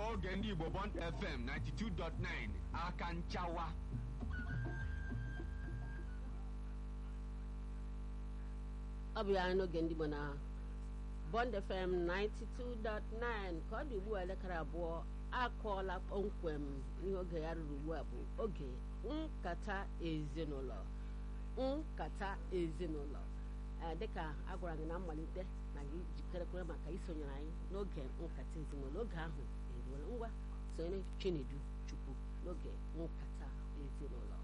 oge ndị Igbo Bond FM 92.9 aka nchawa ọ bụ ya n'oge ndị Igbo na Bond FM 92.9 ka ọ dị ugbu a elekere abụọ akọọla kpọmkwem ihe oge ya ruru ugbu a bụ oge nkata ezinụlọ nkata ezinụlọ dịka a gwara gị na mmalite na gị jikerekwere maka isonyere anyị n'oge nkata ezinụlọ oge ahụ eruola ngwa sonyere Chinedu Chukwu n'oge nkata ezinụlọ